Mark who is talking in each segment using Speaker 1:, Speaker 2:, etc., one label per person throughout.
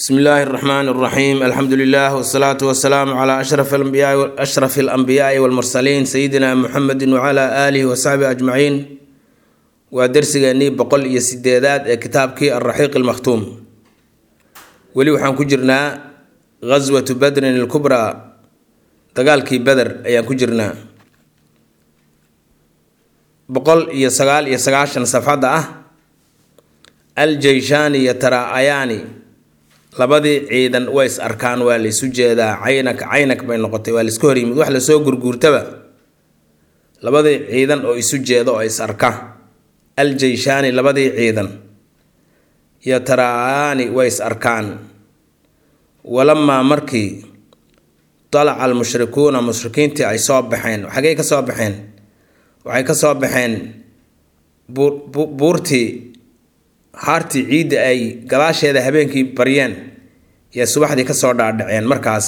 Speaker 1: bsmi illaahi اraxmaan اraxiim alxamdu lilah wsalaatu wasalaamu cla ashraf alanbiyaai walmursaliin sayidina muxamedi wcla aalihi wasaxbihi ajmaciin waa dersigeenii boqol iyo sideedaad ee kitaabkii alraxiiq almakhtuum weli waxaan ku jirnaa ghaswatu badrin ilkubraa dagaalkii beder ayaan ku jirnaa boqol iyo sagaal iyo sagaashan safxadda ah aljeyshaani iyo taraa-ayaani labadii ciidan way is arkaan waa laysu jeedaa caynak caynak bay noqotay waa laisku horyimid wax lasoo gurguurtaba labadii ciidan oo isu jeeda oo is arka aljeyshaani labadii ciidan iyo taraa-ayaani way is arkaan walamaa markii dalaca almushrikuuna mushrikiintii ay soo baxeen xagey ka soo baxeen waxay ka soo baxeen buurtii haartii ciidda ay gadaasheeda habeenkii baryeen yay subaxdii kasoo dhaadhaceen markaas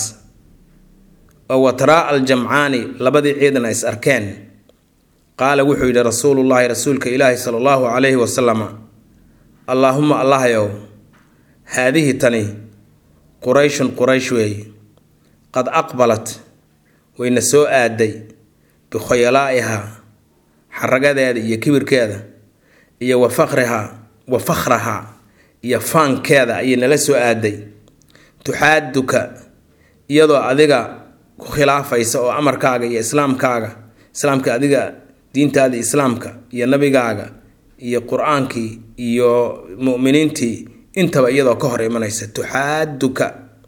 Speaker 1: oo wataraa al jamcaani labadii ciidan ay is arkeen qaala wuxuu yidhi rasuulullaahi rasuulka ilaahi sala allahu calayhi wasalama allaahuma allahyow haadihi tani qurayshun quraysh weey qad aqbalat wayna soo aaday bikhuyalaa'ihaa xaragadeeda iyo kibirkeeda iyo wa faqrihaa wa fakhrahaa iyo faankeeda ayay nala soo aaday tuxaaduka iyadoo adiga ku khilaafaysa oo amarkaaga iyo islaamkaaga islaamka adiga diintaada islaamka iyo nabigaaga iyo qur-aankii iyo mu'miniintii intaba iyadoo ka hor imanaysa tuxaaduka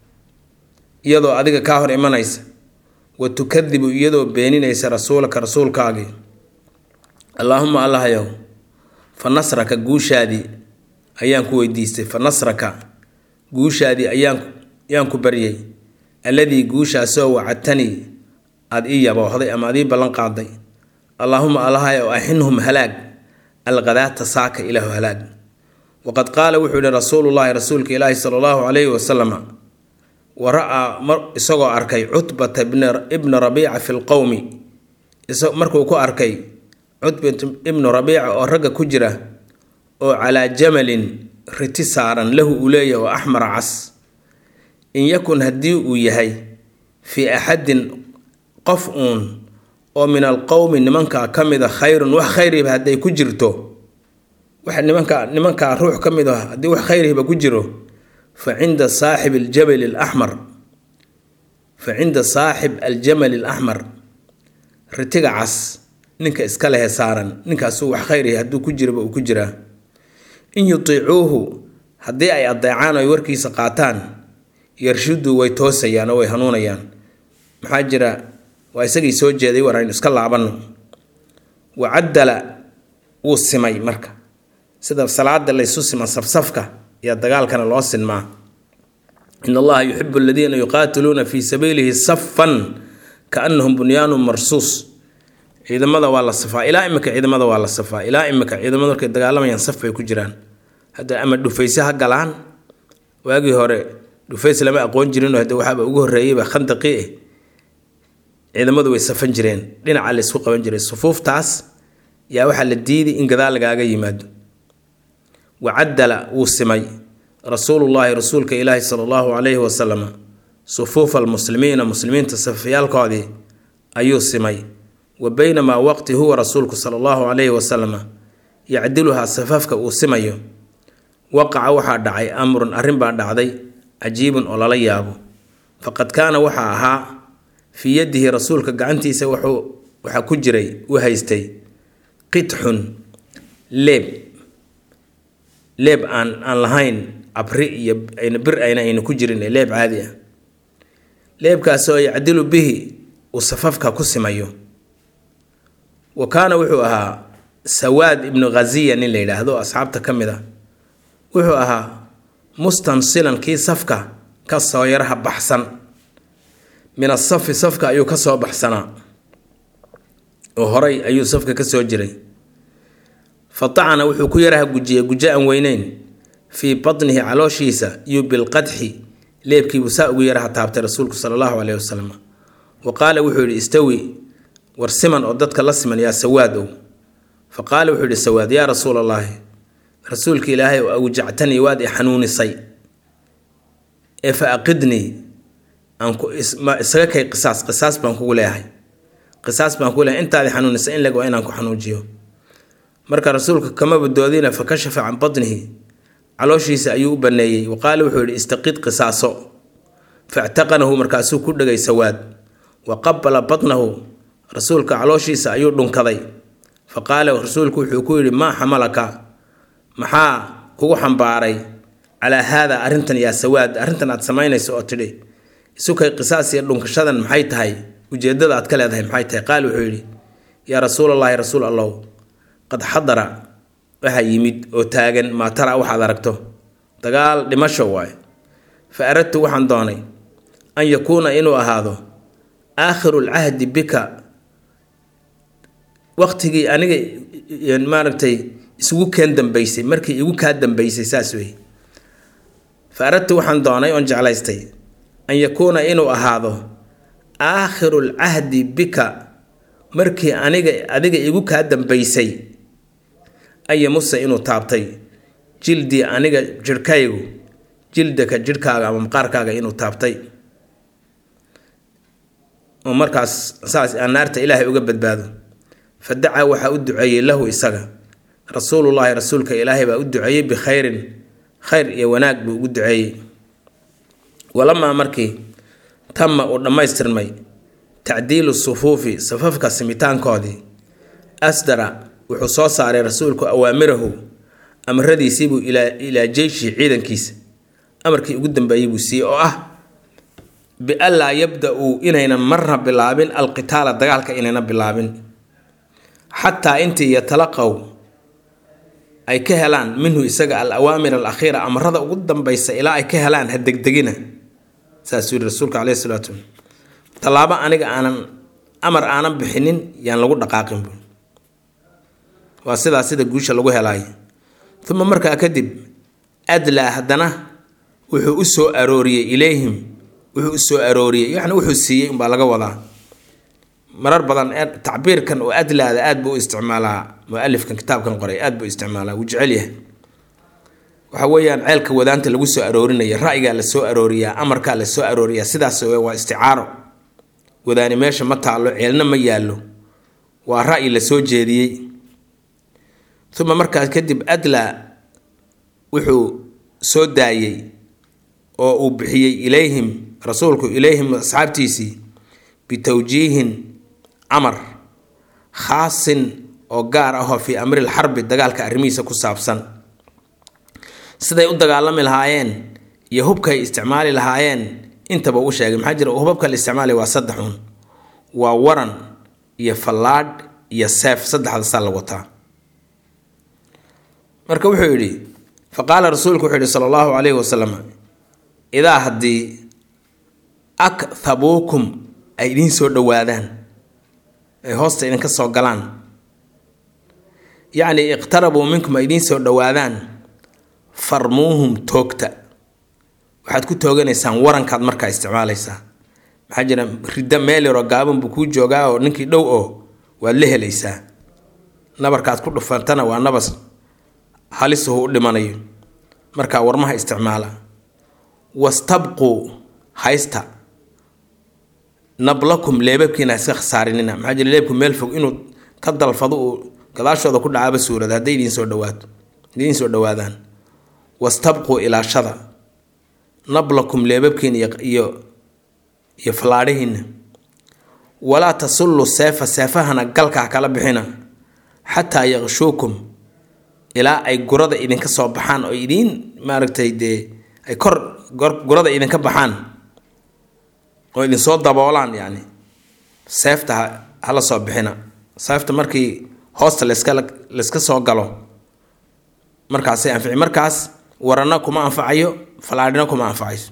Speaker 1: iyadoo adiga kaa hor imanaysa wa tukadibu iyadoo beeninaysa rasuulaka rasuulkaagii allaahuma allahyow fa nasraka guushaadii ayaan ku weydiistay fa nasraka guushaadii ayaan ayaan ku baryay alladii guushaasoo wacadtanii aada ii yaboohday ama aad ii ballan qaaday allaahuma allahayow axinhum halaag alqadaata saaka ilaahu halaag waqad qaala wuxuu yihi rasuulullaahi rasuulka ilaahi sala allahu calayhi wasalama wa ra-aa isagoo arkay cutbata ibna rabiica fi lqowmi markuu ku arkay cutbat ibnu rabiica oo ragga ku jira oo calaa jamalin riti saaran lahu uu leeyahay oo axmar cas in yakun haddii uu yahay fii axadin qof uun oo min alqowmi nimankaa ka mid a khayrun wax khayriba hadday ku jirto wax nimankaa nimankaa ruux ka mid a haddii wax khayriba ku jiro fa cinda saaxib aljabali alaxmar fa cinda saaxib aljamali alaxmar ritiga cas ninka iska lehe saaran ninkaasuu wax khayrihi hadduu ku jiraba uu ku jiraa in yutiicuuhu haddii ay adeecaan oy warkiisa qaataan yarshudu way toosayaan oo way hanuunayaan maxaa jira waa isagii soo jeeday war aynu iska laabanno wacaddala wuu simay marka sida salaada laysu sima safsafka iyo dagaalkana loo sinmaa in allaha yuxibu aladiina yuqaatiluuna fii sabiilihi safan kaannahum bunyaanun marsuus ciidamada waa la safaa ilaa imika ciidamada waa la safaa ilaa imika ciidamada markay dagaalamayaan saf bay ku jiraan hadda ama dhufayse ha galaan waagii hore dhufays lama aqoon jirinoo hadde waxaaba ugu horreeyeyba khandaqii eh ciidamadu way safan jireen dhinaca la isku qaban jiray sufuuftaas yaa waxaa la diiday in gadaal lagaaga yimaado wacaddala wuu simay rasuulullaahi rasuulka ilaahi sala allahu calayhi wasalama sufuufa almuslimiina muslimiinta safyaalkoodii ayuu simay wa baynamaa waqti huwa rasuulku sala allahu calayhi wasalama yacdiluhaa safafka uu simayo waqaca waxaa dhacay amrun arrin baa dhacday cajiibun oo lala yaabo faqad kaana waxaa ahaa fii yadihi rasuulka gacantiisa wuxuu waxaa ku jiray u haystay qitxun leeb leeb aan aan lahayn abri iyo ayna bir ayna ayna ku jirin leeb caadi ah leebkaasoo yacdilu bihi uu safafka ku simayo wa kaana wuxuu ahaa sawaad ibnu ghaziya nin la yidhaahdo asxaabta ka mid a wuxuu ahaa mustansilan kii safka ka soo yaraha baxsan min asafi safka ayuu ka soo baxsanaa oo horay ayuu safka ka soo jiray fa tacana wuxuu ku yaraha gujiyey gujo aan weyneyn fii batnihi calooshiisa iyo bilqadxi leebkiibuu saa ugu yaraha taabtay rasuulku sala allahu caleyhi wasalam wa qaala wuxuu yidhi istawi war siman oo dadka la siman yaa sawaad ow fa qaala wuxuu yidhi sawaad yaa rasuul allaahi rasuulka ilaahay oo awjactanii waad i xanuunisay ee fa aqidnii aan ku isaga kay qisaas qisaas baan kugu leeyahay qisaas baan kugu leeyahay intaadi xanuunisa in leg waa inaan ku xanuujiyo marka rasuulka kama badoodina fa kashafa can batnihi calooshiisa ayuu u baneeyey wa qaala wuxuu yidhi istaqid qisaaso factaqanahu markaasuu ku dhegay sawaad wa qabala batnahu rasuulka calooshiisa ayuu dhunkaday fa qaala rasuulku wuxuu ku yidhi maa xamalaka maxaa kugu xambaaray calaa haada arrintan yaa sawaad arrintan aad samaynayso oo tidhi isukay qisaas iyo dhunkashadan maxay tahay ujeeddada aad ka leedahay maxay tahay qaal wuxuu yidhi yaa rasuulallaahi rasuul allow qad xadara waxaa yimid oo taagan maa tara waxaad aragto dagaal dhimasho waaye fa aradtu waxaan doonay an yakuuna inuu ahaado aakhiru lcahdi bika waqtigii aniga maaragtay isugu keen dambaysay markii igu kaa dambaysay saas wey fa aradtu waxaan doonay oon jeclaystay an yakuuna inuu ahaado aakhiru lcahdi bika markii aniga adiga igu kaa dambaysay ayamusa inuu taabtay jildii aniga jirhkaygu jildaka jirhkaaga ama maqaarkaaga inuu taabtay oo markaas saas aan naarta ilaahay uga badbaado fa dacaa waxaa u duceeyey lahu isaga rasuulullaahi rasuulka ilaahay baa u duceeyey bikhayrin khayr iyo wanaag buu ugu duceeyey walamaa markii tama uu dhammaystirmay tacdiilu sufuufi safafka simitaankoodii asdara wuxuu soo saaray rasuulku awaamirahu amaradiisiibuu ilaa jeyshi ciidankiisa amarkii ugu dambeeyey buu siiyey oo ah bianlaa yabda-uu inaynan marna bilaabin alqitaala dagaalka inayna bilaabin xataa intii yatalaqow ay ka helaan minhu isaga al awaamir al akhiira amarada ugu dambaysa ilaa ay ka helaan ha degdegina saasuu yihi rasuulka caleyhi salaatu tallaabo aniga aanan amar aanan bixinin yaan lagu dhaqaaqin bu waa sidaa sida guusha lagu helaayo uma markaa kadib adlaa haddana wuxuu u soo arooriyey ilayhim wuxuu u soo arooriyey yacni wuxuu siiyey umbaa laga wadaa marar badan tacbiirkan oo adlaada aad buu u isticmaalaa mualifkan kitaabkan qoray aad buu isticmaalaa wuu jecel yahay waxa weeyaan ceelka wadaanta lagu soo aroorinaya ra'yigaa la soo arooriyaa amarkaa la soo arooriyaa sidaas waa isticaaro wadaani meesha ma taallo ceelna ma yaallo waa ra'yi la soo jeediyey uma markaas kadib adlaa wuxuu soo daayey oo uu bixiyey ilayhim rasuulku ilayhim asxaabtiisii bitowjiihin camar khaasin oo gaar ahoo fii amril xarbi dagaalka arrimihiisa ku saabsan siday u dagaalami lahaayeen iyo hubkay isticmaali lahaayeen intaba u sheegay maxaa jira hubabka la isticmaalaya waa saddexun waa waran iyo fallaadh iyo seef saddexdasaa la wataa marka wuxuu yidhi fa qaala rasuulku wuxuu yihi sala allahu calayhi wasalam idaa haddii akhabuukum ay idiin soo dhowaadaan ay hoosta idinka soo galaan yacni iqtarabuu minkum ay idiin soo dhowaadaan farmuuhum toogta waxaad ku tooganaysaan warankaad markaa isticmaalaysaa maxaa jira ridda meel yaroo gaaban buu kuu joogaa oo ninkii dhow oo waad la helaysaa nabarkaad ku dhufantana waa nabas halisuhu u dhimanayo markaa warmaha isticmaala wastabquu haysta nablakum leebabkiina iska khasaarinina maxaa jira leebku meel fog inuu ka dalfado uu gadaashooda ku dhacaaba suurada hadday idiin soo dhawaato idiin soo dhowaadaan wastabquu ilaashada nablakum leebabkiina iyo iyo fallaadhihiina walaa tasullu seefa seefahana galkaa kala bixina xataa yaqshuukum ilaa ay gurada idinka soo baxaan oo idiin maaragtay dee ay kor gurada idinka baxaan oo idinsoo daboolaan yacni seefta hala soo bixina seefta markii hoosta laska layska soo galo markaasay anfici markaas warana kuma anfacayo falaadhina kuma anfacayso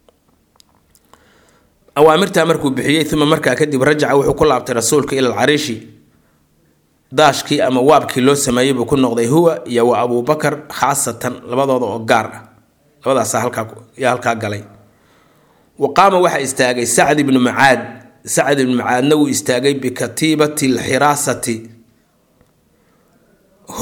Speaker 1: awaamirtaa markuu bixiyey uma markaa kadib rajaca wuxuu ku laabtay rasuulka ila alcariishi daashkii ama waabkii loo sameeyey buu ku noqday huwa iyo wa abuubakar khaasatan labadooda oo gaar ah labadaasa halkaa yaa halkaa galay wa qaama waxaa istaagay sacd ibnu macaad sacd ibnu macaadna wuu istaagay bikatiibati alxiraasati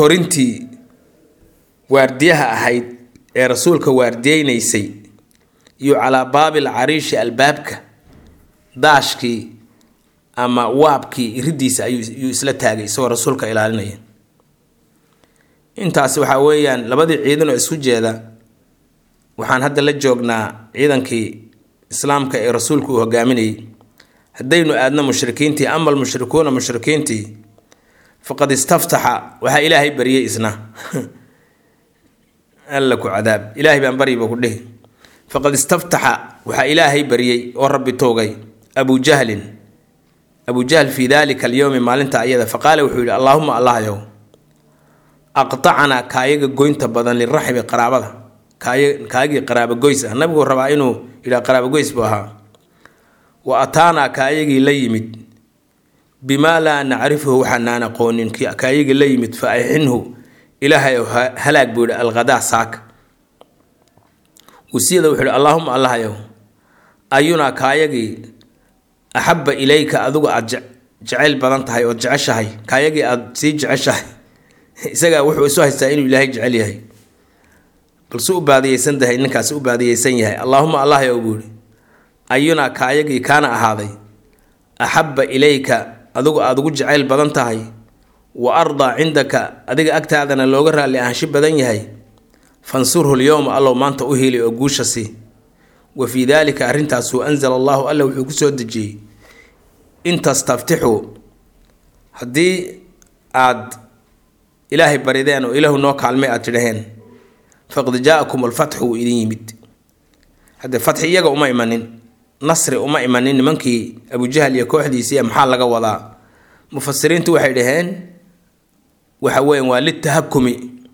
Speaker 1: horintii waardiyaha ahayd ee rasuulka waardiyeynaysay iyo calaa baabil cariishi albaabka daashkii ama waabkii iridiisa ayuu isla taagay isagoo rasuulka ilaalinaya intaasi waxaa weeyaan labadii ciidan oo isku jeeda waxaan hadda la joognaa ciidankii islaamka ee rasuulku uu hogaaminayay haddaynu aadno mushrikiintii ama almushrikuuna mushrikiintii faqad istaftaxa waxaa ilaahay baryay isna alla ku cadaab ilaahay baan baryiba ku dhihi faqad istaftaxa waxaa ilaahay baryay oo rabbi toogay abu jahlin abu jahl fii dalika alyowmi maalinta ayada faqaala wuxuu yihi allaahuma allahyow aqtacnaa kaayaga goynta badan liraxmi qaraabada kaayagii qaraabo goys ah nabigu rabaa inuu yidhaa qaraabo goys buu ahaa wa ataanaa kaayagii la yimid bimaa laa nacrifuhu waxaanaan aqoonin kaayagii la yimid fa axinhu ilaahay halaag buu yihi alghadaa saaka wasiyada wuxuu yihi allaahuma allahyow ayunaa kaayagii axabba ilayka adigu aada jeceyl badan tahay ood jeceshahay kaayagii aada sii jeceshahay isagaa wuxuu isu haystaa inuu ilaahay jecel yahay balse u baadiyeysan tahay ninkaasi u baadiyeysan yahay allaahuma allahyow buu yihi ayunaa kaayagii kaana ahaaday axabba ilayka adigu aada ugu jeceyl badan tahay wa ardaa cindaka adiga agtaadana looga raalli ahaansho badan yahay fansurhu lyowma allow maanta u hiilay oo guusha sii wa fii daalika arrintaasu anzala allahu alla wuxuu kusoo dejiyey in tastaftixuu haddii aad ilaahay barideen oo ilaahu noo kaalmay aad tidhaheen faqad jaa-akum alfatxu wuu idin yimid haddee fatxi iyaga uma imanin nasri uma imanin nimankii abujahl iyo kooxdiisii maxaa laga wadaa mufasiriintu waxay dhaheen waxa weyan waa litahakumi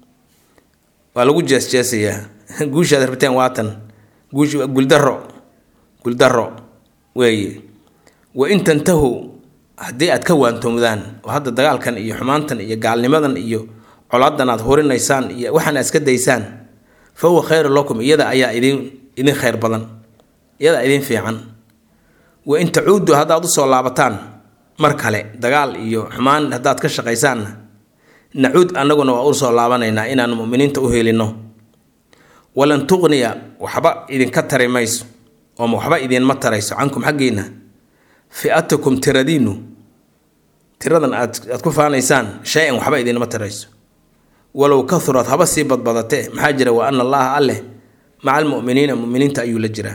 Speaker 1: waa lagu jeesjeesayaa guushaad rabteen waatan guush guldaro guldaro weeye wa in tantahu haddii aad ka waantoomdaan oo hadda dagaalkan iyo xumaantan iyo gaalnimadan iyo colaadan aad horinaysaan iyo waxaan aad iska daysaan fa huwa khayru lakum iyada ayaa idin idin khayr badan iyadaa idin fiican wa in tacuudu haddaad usoo laabataan mar kale dagaal iyo xumaan haddaad ka shaqaysaanna nacuud annaguna waa usoo laabanaynaa inaan muminiinta u helino walan tuqniya waxba idinka tari mayso ooma waxba idinma tarayso cankum xaggiinna fi'atukum tiradiinu tiradan aad aad ku faanaysaan shay-an waxba idinma tarayso walow kahurad haba sii badbadatee maxaa jira wa ana allaha alleh maca almuminiina muminiinta ayuu la jiraa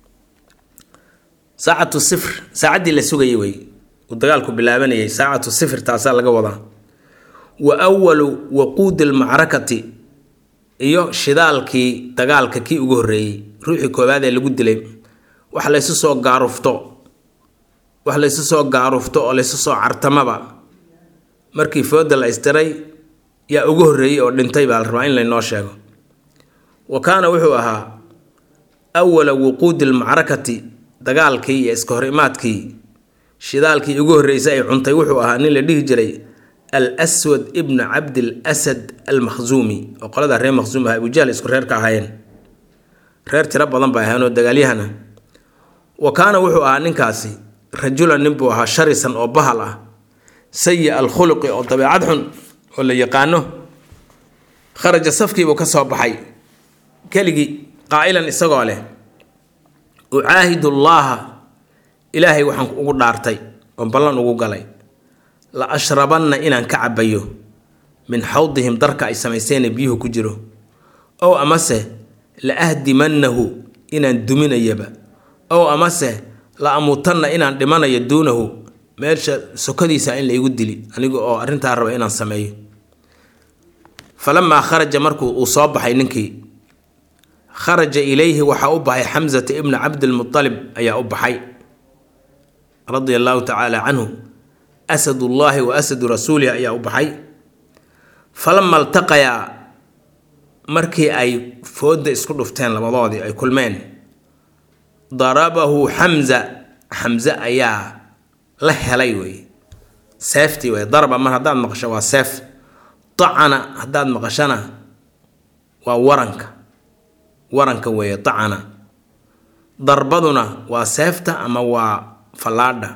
Speaker 1: saacatu sifr saacaddii la sugayay wey uu dagaalku bilaabanayay saacatu sifr taasaa laga wadaa wa walu waquudi lmacrakati iyo shidaalkii dagaalka kii ugu horreeyey ruuxii koowaad ee lagu dilay wax laysu soo gaarufto wax laysu soo gaarufto oo laysu soo cartamaba markii fooda la istiray yaa ugu horreeyey oo dhintay baa la rabaa in laynoo sheego wa kaana wuxuu ahaa awala wuquudi lmacrakati dagaalkii iyo iska hor imaadkii shidaalkii ugu horreysay ay cuntay wuxuu ahaa nin la dhihi jiray al swad ibnu cabdil asad almakhzuumi oo qolada reer makhzuum ah abujahl isku reer ka ahaayeen reer tiro badan bay ahayn oo dagaalyahana wa kaana wuxuu ahaa ninkaasi rajulan nin buu ahaa sharisan oo bahal ah sayi alkhuluqi oo dabeecad xun oo la yaqaano kharaja safkiibuu ka soo baxay keligii qaa'ilan isagoo leh ucaahidu llaaha ilaahay waxaan ugu dhaartay oo ballan ugu galay la ashrabanna inaan ka cabayo min xawdihim darka ay samayseene biyuhu ku jiro ow amase la ahdimannahu inaan duminayaba ow amase la amuutanna inaan dhimanayo duunahu meesha sokadiisa in laygu dili aniga oo arrintaa raba inaan sameeyo falamaa kharaja markuu uu soo baxay ninkii kharaja ilayhi waxaa u baxay xamsata ibnu cabdilmualib ayaa u baxay radia allaahu tacaala canhu asadullaahi wa asadu rasuulihi ayaa u baxay falama altaqayaa markii ay fooda isku dhufteen labadoodii ay kulmeen darabahu xamza xamze ayaa la helay wey seeftii wey daraba mar haddaad maqasho waa seef dacana haddaad maqashana waa waranka waranka weeye dacana darbaduna waa seefta ama waa fallaadha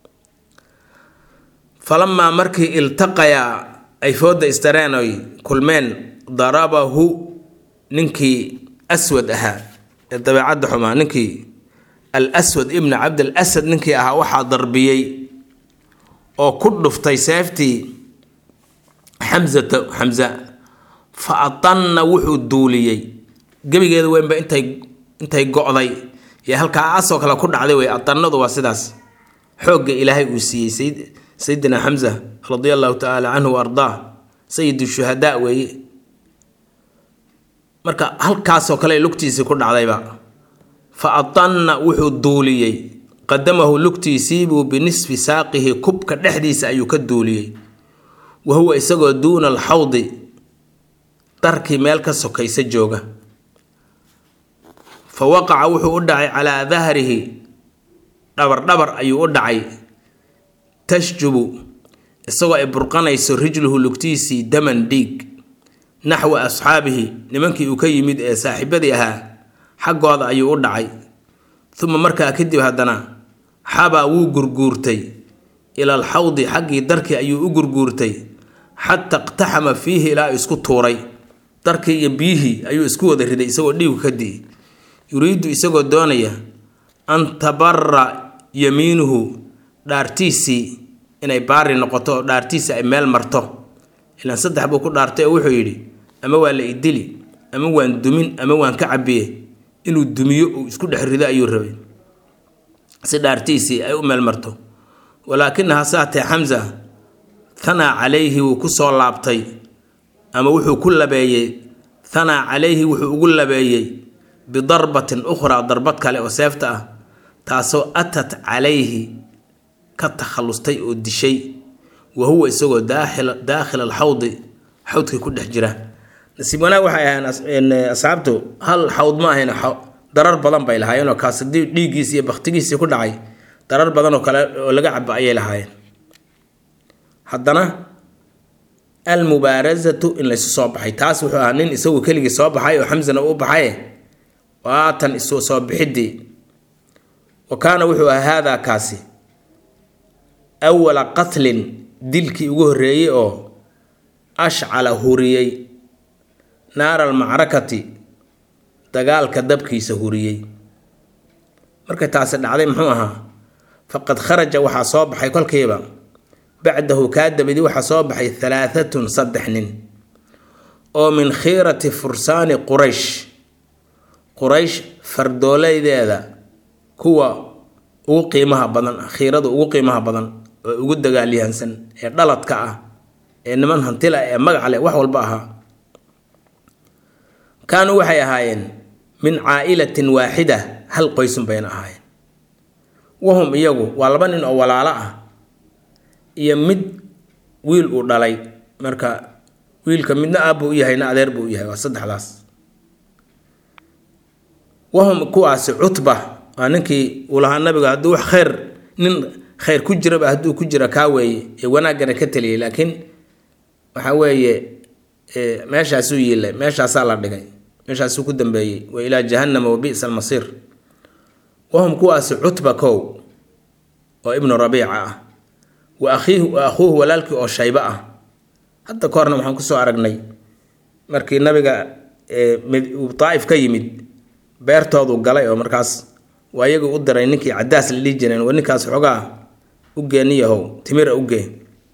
Speaker 1: falamaa markii iltaqayaa ay fooda istareen oy kulmeen darabahu ninkii aswad ahaa ee dabeecadda xumaa ninkii al aswad ibna cabdil asad ninkii ahaa waxaa darbiyey oo ku dhuftay seeftii xamsata xamsa fa atanna wuxuu duuliyey gebigeeda weynba intay intay go-day iyo halkaa asoo kale ku dhacday wey atannadu waa sidaas xoogga ilaahay uu siiyey sayid sayidina xamsa radia allahu tacaala canhu wa ardaa sayid shuhadaa weeye marka halkaasoo kale lugtiisii ku dhacdayba fa atanna wuxuu duuliyey qadamahu lugtiisiibuu binisfi saaqihi kubka dhexdiisa ayuu ka duuliyey wa huwa isagoo duuna alxawdi darkii meel ka sokaysa jooga fa waqaca wuxuu u dhacay calaa dahrihi dhabardhabar ayuu u dhacay tashjubu isagoo ay burqanayso rijluhu lugtiisii daman dhiig naxwa asxaabihi nimankii uu ka yimid ee saaxiibadii ahaa xaggooda ayuu u dhacay uma markaa kadib haddana xabaa wuu gurguurtay ila alxawdi xaggii darkii ayuu u gurguurtay xata iqtaxama fiihi ilaa isku tuuray darkii iyo biyihii ayuu isku wada riday isagoo dhiigu ka di'i yuriidu isagoo doonaya an tabara yamiinuhu dhaartiisii inay baari noqoto oo dhaartiisii ay meel marto ilaan saddex buu ku dhaartay oo wuxuu yidhi ama waa la idili ama waan dumin ama waan ka cabiye inuu dumiyo uu isku dhex rido ayuu rabay si dhaartiisii ay u meel marto walaakinaha saatee xamsa thanaa calayhi wuu ku soo laabtay ama wuxuu ku labeeyey thanaa calayhi wuxuu ugu labeeyey bidarbatin ukhraa darbad kale oo seefta ah taasoo atat calayhi ka takhallustay oo dishay wa huwa isagoo daakhila alxawdi xawdkii ku dhex jira nasiib wanaag waxay ahayn asxaabtu hal xawd ma ahayn darar badan bay lahaayeenoo kaas hadii dhiiggiisi iyo baktigiisii ku dhacay darar badan oo kale oo laga cabo ayay lahaayeen haddana almubaarazatu in laysu soo baxay taas wuxuu ahaa nin isagu keligii soo baxay oo xamsana u baxay waatan isu soo bixidii wa kaana wuxuu ahaa haadaa kaasi awala qatlin dilkii ugu horreeyey oo ashcala huriyey naara almacrakati dagaalka dabkiisa huriyey markay taasi dhacday muxuu ahaa faqad kharaja waxaa soo baxay kolkiiba bacdahu kaa dabadi waxaa soo baxay halaaatun saddex nin oo min khiirati fursaani quraysh quraysh fardoolaydeeda kuwa ugu qiimaha badan khiirada ugu qiimaha badan oo ugu dagaalyahansan ee dhaladka ah ee niman hantila ee magac leh wax walba ahaa kaanuu waxay ahaayeen min caa'ilatin waaxida hal qoysun bayna ahaayeen wahum iyagu waa laba nin oo walaalo ah iyo mid wiil uu dhalay marka wiilka midna aab buu u yahay na adeer buu u yahay waa saddexdaas wahum kuwaasi cutba waa ninkii uu lahaa nabiga hadduu wax khayr nin khayr ku jiraba hadduu ku jira kaa weeye ee wanaaggana ka taliyay laakiin waxa weeye meeshaasuu yiilay meeshaasaa la dhigay meeshaasuu ku dambeeyey wa ilaa jahannama wa bi'sa almasiir wahum kuwaasi cutba kow oo ibnu rabiica ah wa akhiihu wa akhuuhu walaalkii oo shaybo ah hadda ka horna waxaan kusoo aragnay markii nabiga uu daa'if ka yimid beertoodu galay oo markaas waa iyagu u diray ninkii cadaas la dhihi jireen waa ninkaas xoogaa u geeniyahow timira u gee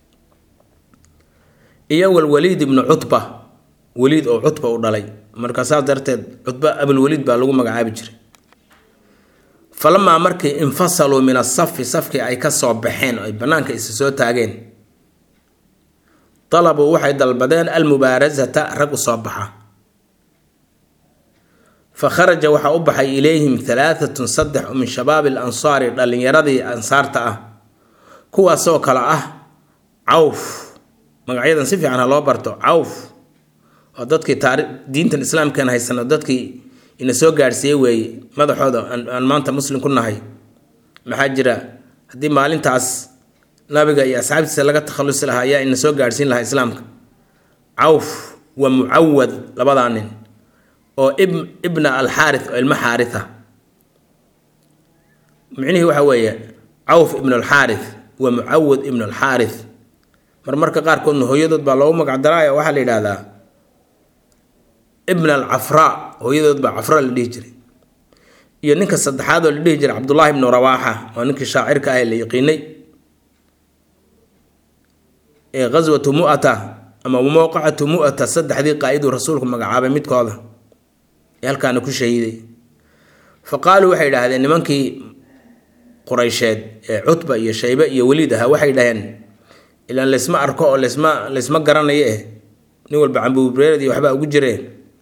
Speaker 1: iyo walwaliid ibnu cutba waliid oo cutba u dhalay marka saas darteed cutba abulwaliid baa lagu magacaabi jiray falamaa markii infasaluu min asafi safkii ay ka soo baxeen oo ay bannaanka isa soo taageen dalabuu waxay dalbadeen almubaarasata rag u soo baxa fa kharaja waxaa u baxay ilayhim halaaatun saddex oo min shabaabi alansaari dhallinyaradii ansaarta ah kuwaasoo kale ah cawf magacyadan si fiican ha loo barto cawf oo dadkii taari diintan islaamkan haysano dadkii ina soo gaadhsiiye weeye madaxooda aan maanta muslim ku nahay maxaa jira haddii maalintaas nabiga iyo asxaabtiisa laga takhalusi lahaa ayaa ina soo gaadhsiin lahaa islaamka cawf waa mucawad labadaa nin oo ibna alxaarith oo ilmo xaaritha micnihii waxa weeye cawf ibn alxaarith waa mucawad ibn alxaarith marmarka qaarkoodna hooyadood baa loogu magacdaraayo waxaa la yidhaahdaa ibn alcafraa hooyadood baa cafra la dhihi jiray iyo ninka saddexaad oo la dhihi jiray cabdullaahi ibnu rawaaxa oo ninkii shaacirka ah ee la yaqiinay ee ghaswatu mu'ata ama mowqacatu mu'ata saddexdii qaa-iduu rasuulku magacaabay midkooda ee halkaana ku shahiiday fa qaaluu waxay idhaahdeen nimankii quraysheed ee cutba iyo shaybe iyo weliid ahaa waxay dhaheen ilaan laysma arko oo laysma laysma garanayo eh nin walba cambuubreeradii waxbaa ugu jireen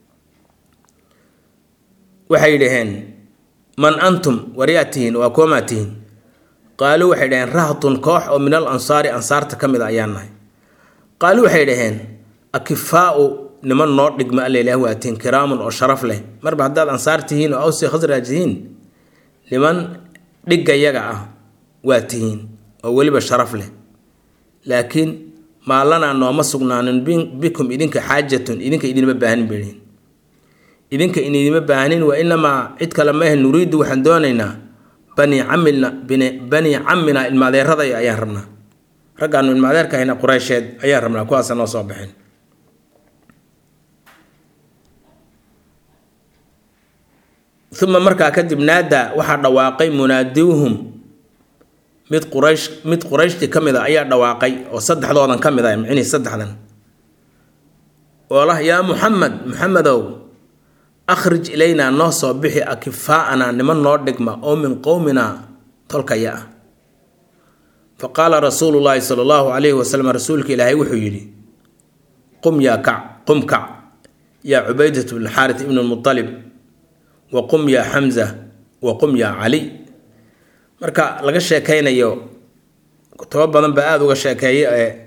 Speaker 1: waxay dhaheen man antum waryaa tihiin waa koomaa tihiin qaaluu waxay dhaheen rahtun koox oo min al ansaari ansaarta ka mid a ayaan nahay qaaluu waxay dhaheen akifaau niman noo dhigma alla ilaah waa tihiin kiraamun oo sharaf leh marba haddaad ansaar tihiin oo awsi khasraaj tihiin niman dhiggayaga ah waa tihiin oo weliba sharaf leh laakiin maalanaa nooma sugnaanin bikum idinka xaajatun idinka idinma baahanin behin idinka idinma baahanin wa inamaa cid kale maahe nuriidu waxaan doonaynaa bani camina bani camina ilmaadeeraday ayaan rabnaa raggaanu ilmaadeerka hayna qureysheed ayaan rabnaa kuwaasa noo soo baxeen uma markaa kadib naada waxaa dhawaaqay munaadiuhum mid quraysh mid qurayshtii ka mid a ayaa dhawaaqay oo saddexdoodan ka mid ah micnihii saddexdan oo lah yaa muxamed muxamedow akhrij ilaynaa noo soo bixi akifaa'anaa niman noo dhigma oo min qowminaa tolkaya ah fa qaala rasuulu llaahi sala allahu calayhi wasalam rasuulka ilaahay wuxuu yidhi qum yaa kac qum kac yaa cubaydat bn xaarit ibn lmutalib wa qum yaa xamza wa qum yaa cali marka laga sheekaynayo kutubo badan baa aada uga sheekeeya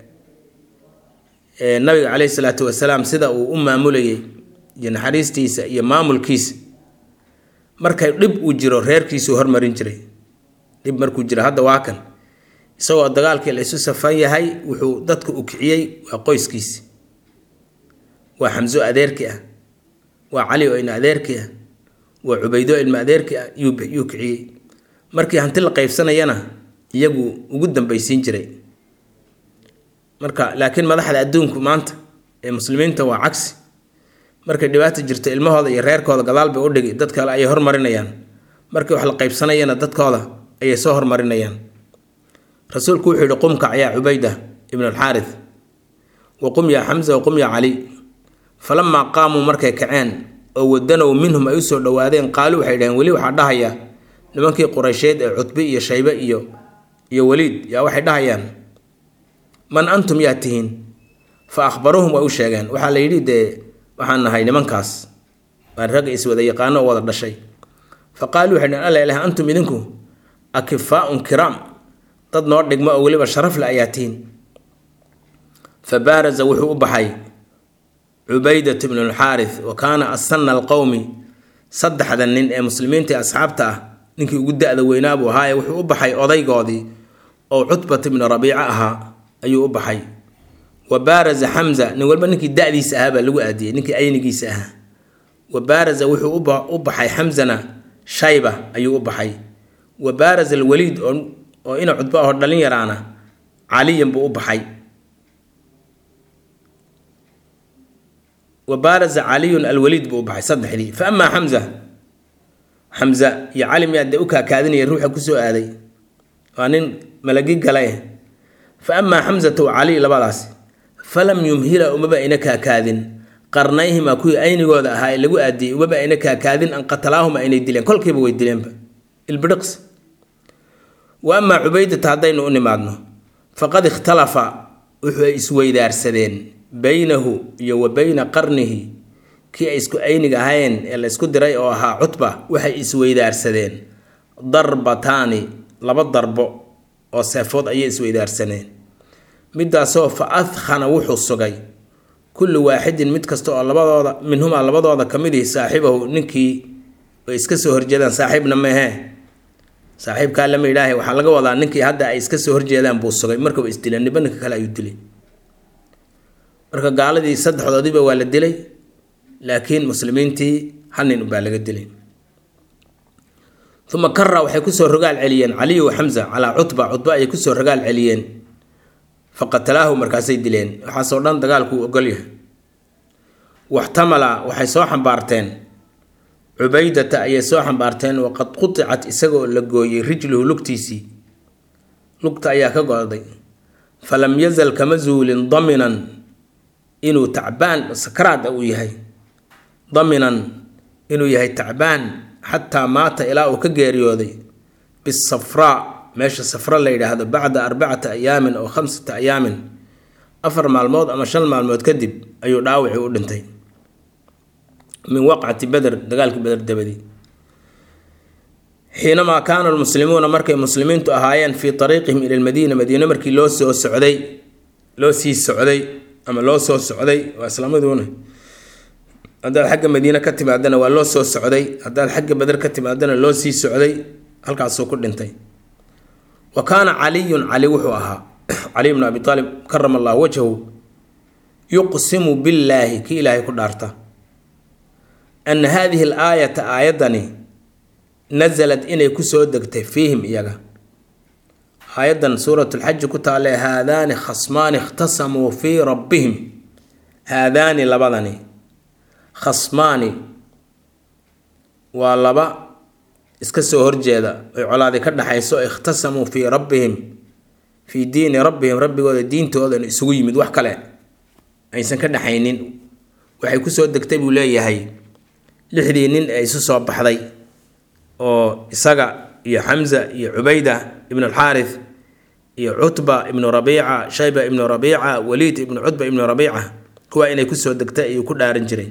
Speaker 1: ee nabiga caleyhi salaatu wasalaam sida uu u maamulayay iyo naxariistiisa iyo maamulkiisa markay dhib uu jiro reerkiisuu hormarin jiray dhib markuu jiro hadda waa kan isagoo dagaalkii la isu safan yahay wuxuu dadka u kiciyey waa qoyskiisi waa xamso adeerki ah waa cali oo ina adeerki ah waa cubaydo ilma adeerki ah yuu kiciyey markii hanti la qaybsanayana iyagu ugu dambaysiin jiray marka laakiin madaxda adduunku maanta ee muslimiinta waa cagsi markay dhibaata jirto ilmahooda iyo reerkooda gadaal bay u dhigi dad kale ayay hormarinayaan markii wax la qaybsanayana dadkooda ayay soo hormarinayaan rasuulku wuxuu yihi qumkac yaa cubayda ibn alxaarith wa qum yaa xamsa wa qum yaa cali falamaa qaamuu markay kaceen oo wadanow minhum ay usoo dhowaadeen qaalu waxay dhaheen weli waxaa dhahaya nimankii quraysheed ee cutbe iyo shaybe iyo iyo weliid yaa waxay dhahayaan man antum yaa tihiin fa akhbaruuhum way u sheegeen waxaa la yidhi dee waxaan nahay nimankaas waa ragga iswada yaqaano oo wada dhashay fa qaaluu waxay dhaheen alla ilaah antum idinku akifaaun kiraam dad noo dhigmo oo weliba sharaf le ayaa tihiin fa baaraza wuxuu u baxay cubaydat bnu lxaarith wa kaana asana alqowmi saddexda nin ee muslimiinta ee asxaabta ah ninkii ugu da-da weynaa buu ahaaye wuxuu u baxay odaygoodii oo cutbat ibnu rabiico ahaa ayuu u baxay wa baaraza xamza nin walba ninkii da-diisa ahaa baa lagu aadiyey ninkii aynigiisa ahaa wa baaraza wuxuu u baxay xamzana shayba ayuu u baxay wa baaraza alwaliid oo ina cudbo ahoo dhalin yaraana caliyan buu u baxay wa baaraza caliyun alwaliid buu u baxay saddexdii fa amaa xamza xamza iyo cali miyaa dee u kaakaadinaya ruuxa kusoo aaday waa nin malagi gale fa amaa xamzata wa cali labadaas falam yumhila umaba ayna kaakaadin qarnayhima kuwii aynigooda ahaa ee lagu aadiyey umaba ayna kaakaadin an qatalaahuma aynay dileen kolkiiba way dileenba ilbidhiqs wa amaa cubaydata haddaynu u nimaadno faqad ikhtalafa wuxuu ay isweydaarsadeen baynahu iyo wa bayna qarnihi kii ay isku ayniga ahayn ee la ysku diray oo ahaa cutba waxay isweydaarsadeen darbataani laba darbo oo seefood ayay isweydaarsaneen midaasoo fa adkhana wuxuu sugay kullu waaxidin mid kasta oo labadooda minhumaa labadooda ka mid ihi saaxibahu ninkii ay iska soo horjeedaan saaxiibna meehee saaxiibkaa lama yidhaahay waxaa laga wadaa ninkii hadda ay iska soo horjeedaan buu sugay markaba isdileen niba ninka kale ayuu dilay marka gaaladii saddexdoodiiba waa la dilay laakiin muslimiintii hal nin ubaa laga dilay uma kara waxay kusoo rogaal celiyeen caliy wa xamza calaa cutba cutba ayay kusoo rogaal celiyeen faqatalaahu markaasay dileen waxaasoo dhan dagaalkuu ogolyahay waxtamala waxay soo xambaarteen cubaydata ayay soo xambaarteen waqad qudicat isagaoo la gooyey rijluhu lugtiisii lugta ayaa ka go'day falam yazal kama zuulin daminan inuu tacbaan sakraad uu yahay daminan inuu yahay tacbaan xataa maata ilaa uu ka geeriyooday bisafraa meesha safra la yidhaahdo bacda arbacati ayaamin oo khamsata ayaamin afar maalmood ama shan maalmood kadib ayuu dhaawacii u dhintay min waqcati beder dagaalkii beder dabadii xiinamaa kaana almuslimuuna markay muslimiintu ahaayeen fii ariiqihim ila lmadiina madiine markii loo soo socday loo sii socday ama loo soo socday waa islaamaduuna haddaad xagga madiine ka timaadana waa loo soo socday haddaad xagga beder ka timaadana loo sii socday halkaasuu ku dhintay wa kaana caliyun cali wuxuu ahaa caliy bnu abi aalib karama allahu wajhahu yuqsimu billaahi kii ilaahay ku dhaarta ana haadihi alaayata aayaddani nasalad inay kusoo degtay fiihim iyaga aayaddan suurat lxaji ku taale haadaani khasmaani ikhtasamuu fii rabbihim haadaani labadani khasmaani waa laba iska soo horjeeda oy colaadi ka dhaxayso ikhtasamuu fii rabbihim fii diini rabbihim rabbigooda diintoodan isugu yimid wax kale aysan ka dhaxaynin waxay kusoo degtay buu leeyahay lixdii nin ee isu soo baxday oo isaga iyo xamza iyo cubayda ibnu alxaarith iyo cutba ibnu rabiica shayba ibnu rabiica waliid ibnu cutba ibnu rabiica kuwaa inay kusoo degtay ayuu ku dhaaran jiray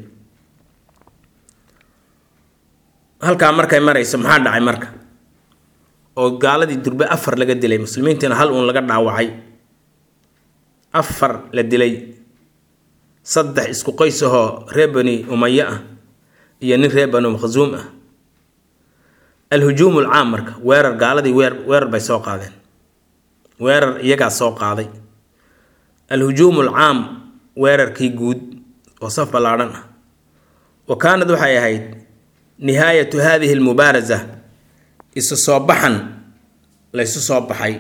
Speaker 1: halkaa markay marayso maxaa dhacay marka oo gaaladii durbe afar laga dilay muslimiintiina hal uun laga dhaawacay afar la dilay saddex isku qoysahoo reer bani umaye ah iyo nin reer bani makhsuum ah alhujuum alcaam marka weerar gaaladii weer weerar bay soo qaadeen weerar iyagaa soo qaaday alhujuum alcaam weerarkii guud oo saf ballaadhan ah wa kaanad waxay ahayd nihaayatu hadihi almubaarasa isu soo baxan laysu soo baxay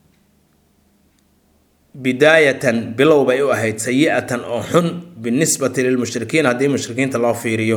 Speaker 1: bidaayatan bilow bay u ahayd sayi-atan oo xun binisbati lilmushrikiin haddii mushrikiinta loo fiiriyo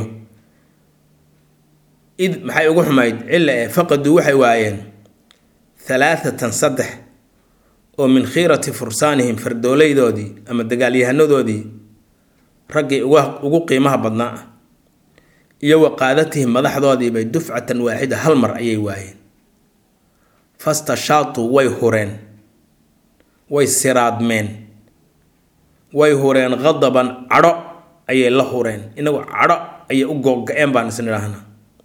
Speaker 1: id maxay ugu xumayd cilla ee faqaduu waxay waayeen halaathatan saddex oo min khiirati fursaanihim fardoolaydoodii ama dagaalyahanadoodii raggii ugu qiimaha badnaa ah iyo wa qaadatihim madaxdoodiibay dufcatan waaxida hal mar ayay waayeen fastashaatuu way hureen way siraadmeen way hureen qadaban cadho ayay la hureen inagu cadho ayay u googa-een baan isn idhaahnaa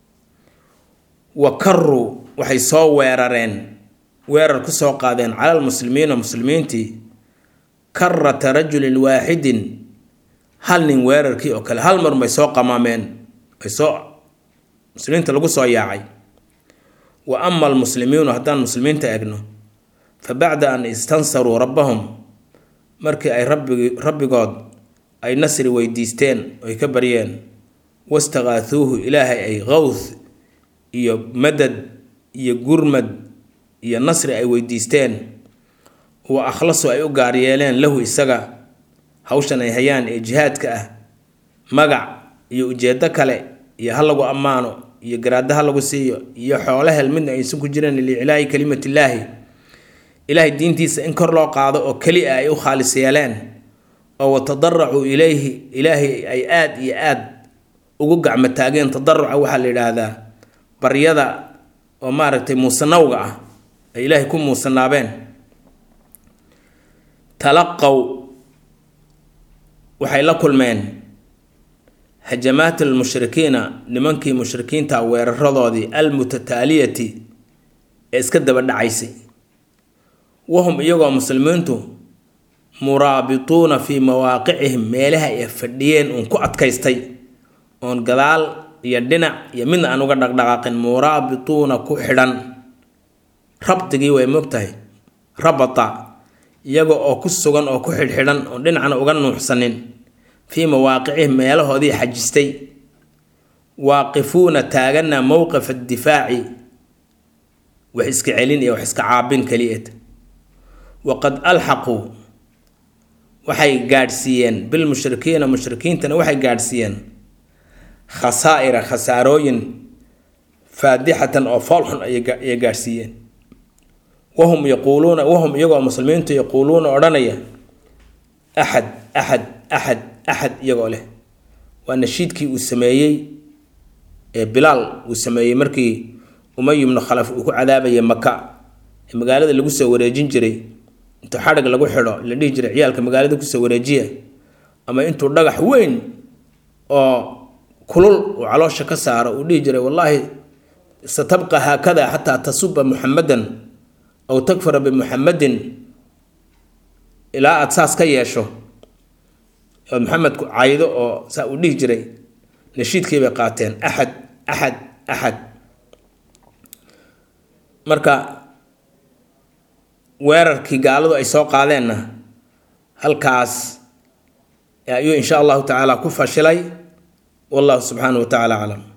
Speaker 1: wa karuu waxay soo weerareen weerar ku soo qaadeen cala almuslimiina muslimiintii karata rajulin waaxidin hal nin weerarkii oo kale hal mar bay soo qamaameen ay soo muslimiinta lagu soo yaacay wa ama almuslimiinu haddaan muslimiinta egno fa bacda an istansaruu rabbahum markii ay rabbigi rabbigood ay nasri weydiisteen oy ka baryeen wastaqaathuuhu ilaahay ay qowth iyo madad iyo gurmad iyo nasri ay weydiisteen wa akhlasu ay u gaar yeeleen lahu isaga hawshan ay hayaan ee jihaadka ah magac iyo ujeedo kale iyo ha lagu ammaano iyo garaado ha lagu siiyo iyo xoolo hel midna aysan ku jireen liiclaahi kalimatillaahi ilaahay diintiisa in kor loo qaado oo keli a ay u khaalis yeeleen oo watadaracuu ilayhi ilaahay ay aada iyo aada ugu gacmo taageen tadaruca waxaa la yidhaahdaa baryada oo maaragtay muusanawga ah ay ilaahay ku muusanaabeen talaqow waxay la kulmeen hajamaat almushrikiina nimankii mushrikiinta weeraradoodii almutataaliyati ee iska daba dhacaysay wahum iyagoo muslimiintu muraabituuna fii mawaaqicihim meelaha ay fadhiyeen uun ku adkaystay oon gadaal iyo dhinac iyo midna aan uga dhaqdhaqaaqin muraabituuna ku xidhan rabdigii way mogtahay rabata iyaga oo ku sugan oo ku xidhxidhan oon dhinacna uga nuuxsanin fii mawaaqicihim meelahoodii xajistay waaqifuuna taagana mowqif addifaaci wax iska celin iyo wax iska caabin keliyeed waqad alxaquu waxay gaadhsiiyeen bilmushrikiina mushrikiintana waxay gaadhsiiyeen khasaa'ira khasaarooyin faadixatan oo foolxun ayay gaadhsiiyeen wahum yaquuluuna wahum iyagoo muslimiintu yaquuluuna odhanaya axad axad axad axad iyagoo leh waa nashiidkii uu sameeyey ee bilaal uu sameeyey markii umay ibnu khalaf uu ku cadaabayay maka ee magaalada lagu soo wareejin jiray intuu xadhig lagu xidho la dhihi jiray ciyaalka magaalada kusoo wareejiya ama intuu dhagax weyn oo kulul uu caloosha ka saaro uu dhihi jiray wallaahi satabqa haakada xataa tasuba muxamadan aw takfara bimuxamadin ilaa aada saas ka yeesho ood maxamedku caydo oo saa uu dhihi jiray nashiidkii bay qaateen axad axad axad marka weerarkii gaaladu ay soo qaadeenna halkaas ayuu insha allahu tacaala ku fashilay wallahu subxaanahu wa tacaala aclam